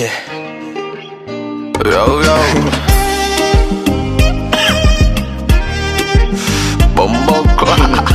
Yeah. Yo, yo. Bomboko.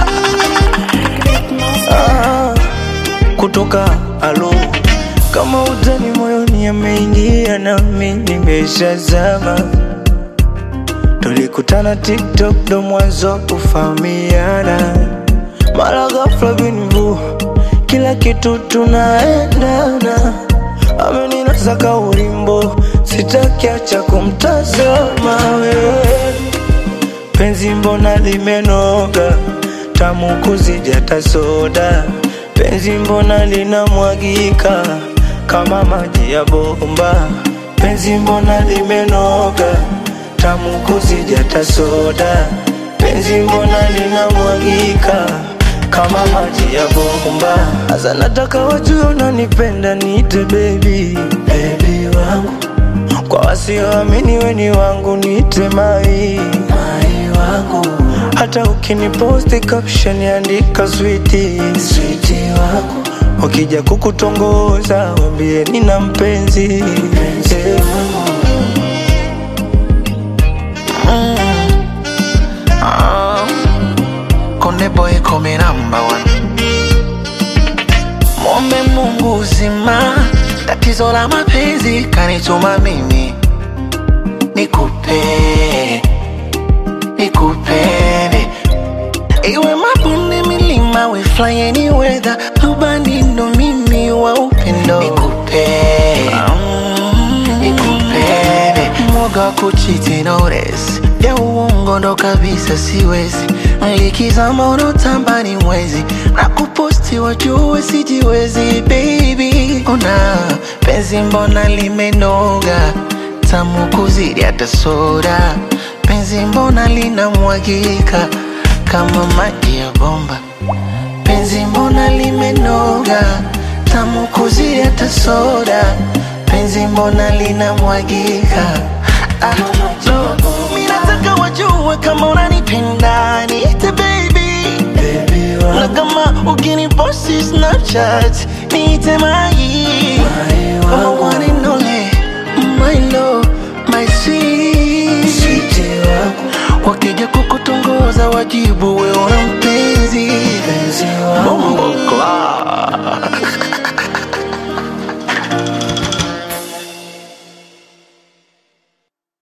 Ah, kutoka alo kama utani moyoni ameingia nami nimeshazama tulikutana tiktok ndo mwanzo kufahamiana mara ghafla binvu kila kitu tunaendana ameninasa kaulimbo sitakiacha kumtazama wewe penzi mbona limenoga tamu kuzidi hata soda penzi mbona linamwagika kama maji ya bomba penzi mbona limenoga tamu kuzidi hata soda penzi mbona linamwagika kama maji ya bomba hasa nataka wajue unanipenda niite baby baby wangu kwa wasioamini weni wangu niite mai mai wangu hata ukiniposti caption andika switi switi wangu wakija kukutongoza wambie nina mpenzi mpenzi wangu Konde boy come number one. Mwombe Mungu uzima, tatizo la mapenzi kanituma mimi nikupe, nikupende iwe mabonde, milima, we fly any weather, rubani ndo mimi wa upendo nikupe, nikupende mwoga wa kuchiti notice ya uongo ndo kabisa siwezi likizama unotamba ni mwezi na kuposti wajue sijiwezi baby ona penzi mbona limenoga tamu kuzidi hata soda penzi mbona linamwagika kama maji ya bomba penzi mbona limenoga tamu kuzidi hata soda penzi mbona linamwagika ah, no. Mi nataka wajue kama unanipenda niite baby baby na wangu kama ukiniposti snapchat niite mai mai kama wangu one and only my love my sweet switi wangu wakija kukutongoza wajibu